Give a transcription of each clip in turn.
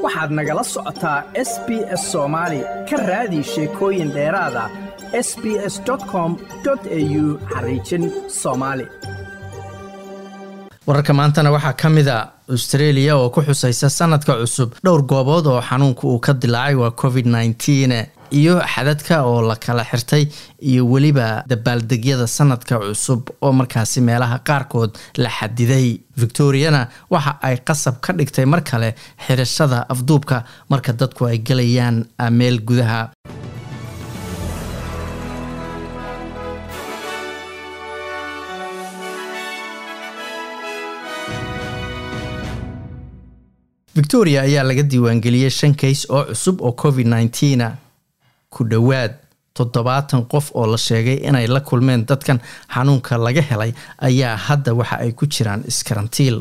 waxaad nagala socotaa s b s soomaali ka raadi sheekooyin dheeraada s b s com au xariijin soomaali wararka maantana waxaa ka mid a australia oo ku xusaysa sanadka cusub dhowr goobood oo xanuunka uu ka dilaacay waa covid nneteen iyo xadadka oo la kala xirtay iyo weliba dabaaldegyada sanadka cusub oo markaasi meelaha qaarkood la xadiday victoriana waxa ay qasab ka dhigtay mar kale xirashada afduubka marka dadku ay gelayaan meel gudaha victoria ayaa laga diiwaangeliyey shan kays oo cusub oo covid nneteena ku dhowaad toddobaatan qof oo la sheegay inay la kulmeen dadkan xanuunka laga helay ayaa hadda waxa ay ku jiraan iskarantiil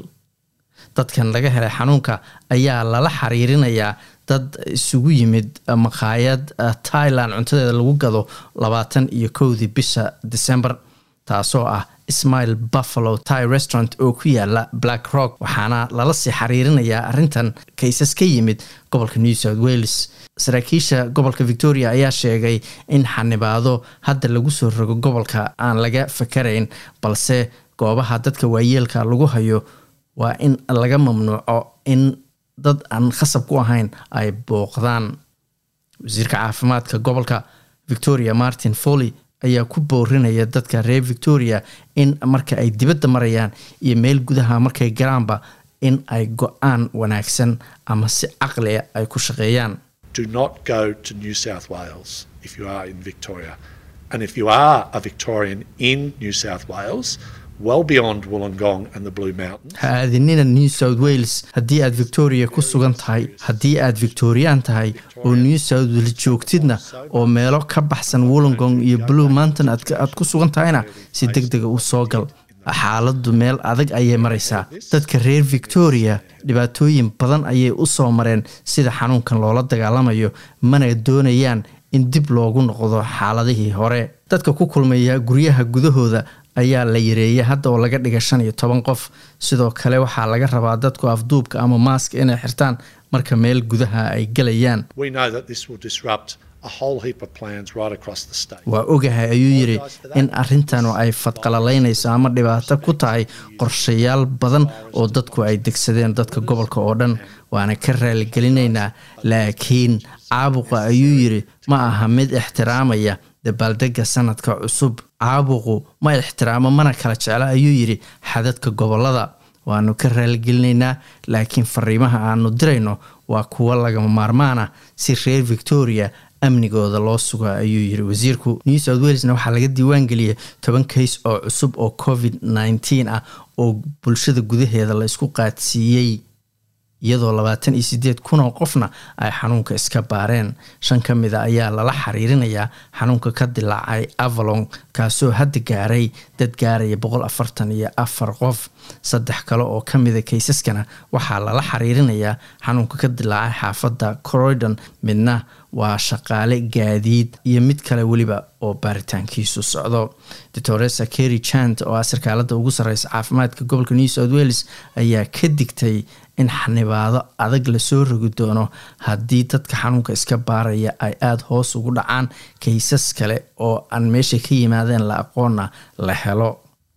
dadkan laga helay xanuunka ayaa lala xiriirinayaa dad isugu yimid maqaayad thailand cuntadeeda lagu gado labaatan iyo kowdii bisha december taasoo ah ismail buffalo ty restaurant oo ku yaala black rock waxaana lala sii xiriirinayaa arrintan kaysas ka yimid gobolka new south wales saraakiisha gobolka victoria ayaa sheegay in xanibaado hadda lagu soo rogo gobolka aan laga fakarayn balse goobaha dadka waayeelka lagu hayo waa in laga mamnuuco in dad aan khasab ku ahayn ay booqdaan wasiirka caafimaadka gobolka victoria martin foley ayaa ku boorinaya dadka reer victoria in marka ay dibadda marayaan iyo meel gudaha markay garaanba in ay go-aan wanaagsan ama si caqlia ay ku shaqeeyaan do not go to New South Wales if you are in Victoria. And if you are a Victorian in New South Wales, well beyond Wollongong and the Blue Mountains. ha aadinina new south wales haddii aad victoria ku sugan tahay haddii aad victorian tahay oo new south wales joogtidna oo meelo ka baxsan wollongong iyo blue mountain aad ku sugan tahayna si deg dega u soo gal xaaladdu meel adag ayay maraysaa dadka reer victoria dhibaatooyin badan ayay u soo mareen sida xanuunkan loola dagaalamayo mana doonayaan in dib loogu noqdo xaaladihii hore dadka ku kulmaya guryaha gudahooda ayaa la yareeyay hadda oo laga dhiga shan iyo toban qof sidoo kale waxaa laga rabaa dadku afduubka ama maaska inay xirtaan marka meel gudaha ay gelayaan We know that this will disrupt a whole heap of plans right across the state. waa ogahay ayuu yidhi in arrintan ay fadqalalaynayso ama dhibaato ku tahay qorshayaal badan oo dadku ay degsadeen dadka gobolka oo dhan waana ka raaligelinaynaa laakiin caabuqa ayuu yidhi ma aha mid ixtiraamaya dabaaldega sanadka cusub caabuqu ma ixtiraamo mana kala jeclo ayuu yidhi xadadka gobolada waanu ka raaligelinaynaa laakiin fariimaha aanu dirayno waa kuwo lagama maarmaana si reer victoria amnigooda loo suga ayuu yiri wasiirku new south walesna waxaa laga diiwaan geliyay toban kays oo cusub oo covid nneteen ah oo bulshada gudaheeda la isku qaadsiiyey iyadoo labaatan iyo sideed kun oo qofna ay xanuunka iska baareen shan ka mida ayaa lala xiriirinayaa xanuunka ka dilaacay avalon kaasoo hadda gaaray dad gaaraya boqol afartan iyo afar qof saddex kale oo ka mida kaysaskana waxaa lala xiriirinayaa xanuunka ka dilaacay xaafadda croydon midna waa shaqaale gaadiid iyo mid kale weliba oo baaritaankiisu socdo doctoresa kerry chant oo ah sarkaalada ugu sareysa caafimaadka gobolka new south wales ayaa ka digtay in xanibaado adag lasoo rogi doono haddii dadka xanuunka iska baaraya ay aada hoos ugu dhacaan kaysas kale oo aan meesha ka yimaadeen la aqoona la helo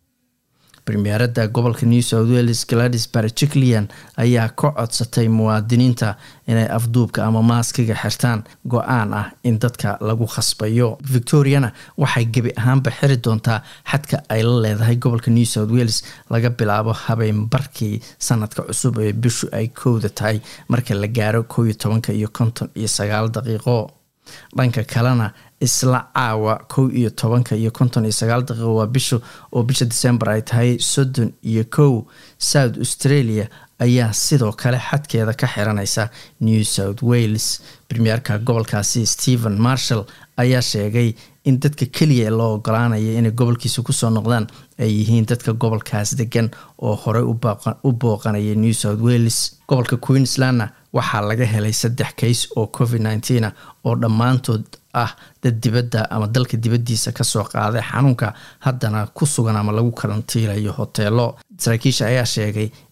premierada gobolka new south wales gladys barjiclian ayaa ka codsatay muwaadiniinta inay afduubka ama maaskiga xirtaan go-aan ah in dadka lagu khasbayo victoriana waxay gebi ahaanba xiri doontaa xadka ay la leedahay gobolka new south wales laga bilaabo habeenbarkii sanadka cusub ee bishu ay kowda tahay marka la gaaro kow iyo tobanka iyo konton iyo sagaal daqiiqo dhanka kalena isla caawa kow iyo tobanka iyo konton iyo sagaal daqiiqo waa bisha oo bisha december ay tahay soddon iyo kow south australia ayaa sidoo kale xadkeeda ka xiranaysa new south wales premierka gobolkaasi stephen marshall ayaa sheegay in dadka keliya loo ogolaanaya inay gobolkiisa kusoo noqdaan ay yihiin dadka gobolkaas degan oo horey u booqanaya new south wales gobolka queenslandna waxaa laga helay saddex kays oo covid nneteen ah oo dhammaantood ah dad dibadda ama dalka dibaddiisa kasoo qaaday xanuunka haddana ku sugan ama lagu karantiilayo hoteelo saraakiisha ayaa sheegay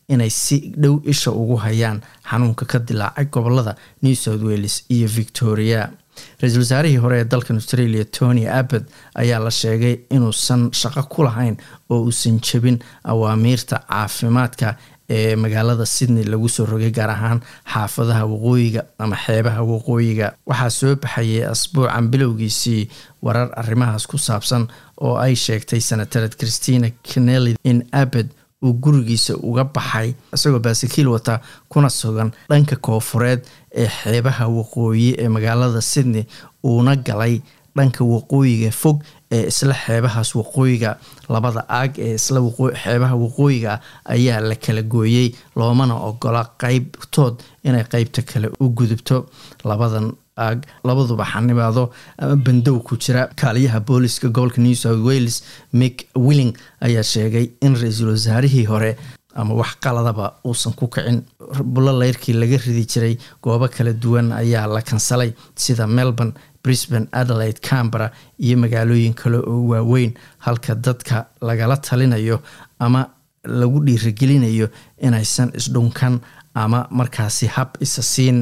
inay si dhow isha ugu hayaan xanuunka ka dilaacay gobolada new south wales iyo victoria ra-iisul wasaarihii hore ee dalkan australia tony abbott ayaa la sheegay inuusan shaqo ku lahayn oo uusan jebin awaamiirta caafimaadka ee magaalada sydney lagu soo rogay gaar ahaan xaafadaha waqooyiga ama xeebaha waqooyiga waxaa soo baxayay asbuucan bilowgiisii warar arrimahaas ku saabsan oo ay sheegtay senatarad christina kennelly in abbott uu gurigiisa uga baxay isagoo baasakiil wata kuna sugan dhanka koofureed ee xeebaha waqooyi ee magaalada sydney uuna galay dhanka waqooyiga fog ee isla xeebahaas waqooyiga labada aag ee isla xeebaha waqooyiga ayaa la kala gooyey loomana ogola qeybtood inay qeybta kale u gudubto labadan aag labaduba xanibaado ama bandow ku jira kaaliyaha booliska gobolka new south wales mick willing ayaa sheegay in ra-iisul wasaarihii hore ama wax qaladaba uusan ku kicin bulo leyrkii laga ridi jiray goobo kala duwan ayaa la kansalay sida melbourne brisbane adelaide cambara iyo magaalooyin kale oo waaweyn halka dadka lagala talinayo ama lagu dhiirigelinayo inaysan isdhunkan ama markaasi hab isa siin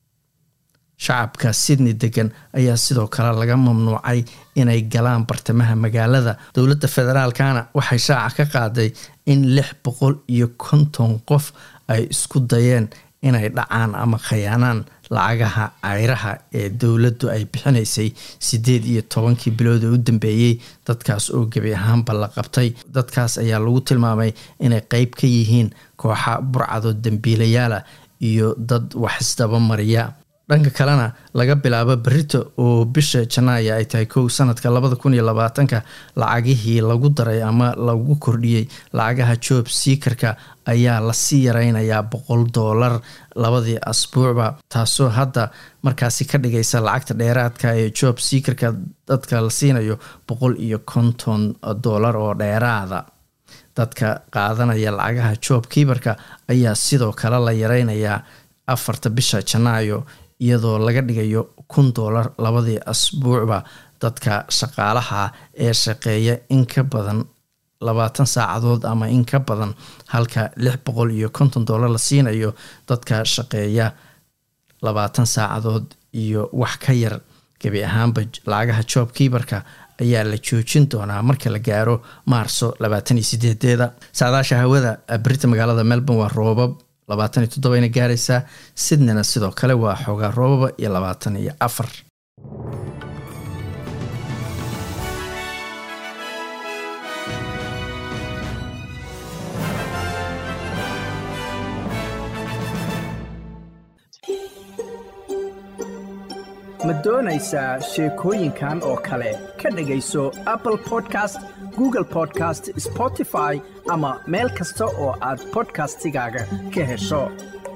shacabka sydney degan ayaa sidoo kale laga mamnuucay inay galaan bartamaha magaalada dowladda federaalkana waxay shaaca ka qaaday in lix boqol iyo konton qof ay isku dayeen inay dhacaan ama khayaanaan lacagaha cayraha ee dowladdu ay bixinaysay siddeed iyo tobankii bilood ee u dambeeyey dadkaas oo gebi ahaanba la qabtay dadkaas ayaa lagu tilmaamay inay qeyb ka yihiin kooxa burcado dembiilayaala iyo dad wax isdaba mariya dhanka kalena laga bilaabo berito oo bisha janaaya ay tahay kow sanadka labada kun iyo labaatanka lacagihii lagu daray ama lagu kordhiyey lacagaha joob siikarka ayaa lasii yareynayaa boqol doolar labadii asbuucba taasoo hadda markaasi ka dhigaysa lacagta dheeraadka ee joob siikarka dadka la siinayo boqol iyo konton doolar oo dheeraada dadka qaadanaya lacagaha joob kiibarka ayaa sidoo kale la yareynayaa afarta bisha janaayo iyadoo laga dhigayo kun doolar labadii asbuucba dadka shaqaalaha ee shaqeeya in ka badan labaatan saacadood ama in ka badan halka lix boqol iyo konton doolar la siinayo dadka shaqeeya labaatan saacadood iyo wax ka yar gebi ahaanba lacagaha joob kiibarka ayaa la joojin doonaa marka la gaaro maarso labaatan iyo sideedeeda saadaasha hawada berita magaalada melbourne waa roobab labaatan iyo toddobayna gaaraysaa sydneyna sidoo kale waa xoogaa roobaba iyo labaatan iyo afar ma doonaysaa sheekooyinkan oo kale ka dhegayso apple podcast google podcast spotify ama meel kasta oo aad bodkastigaaga ka hesho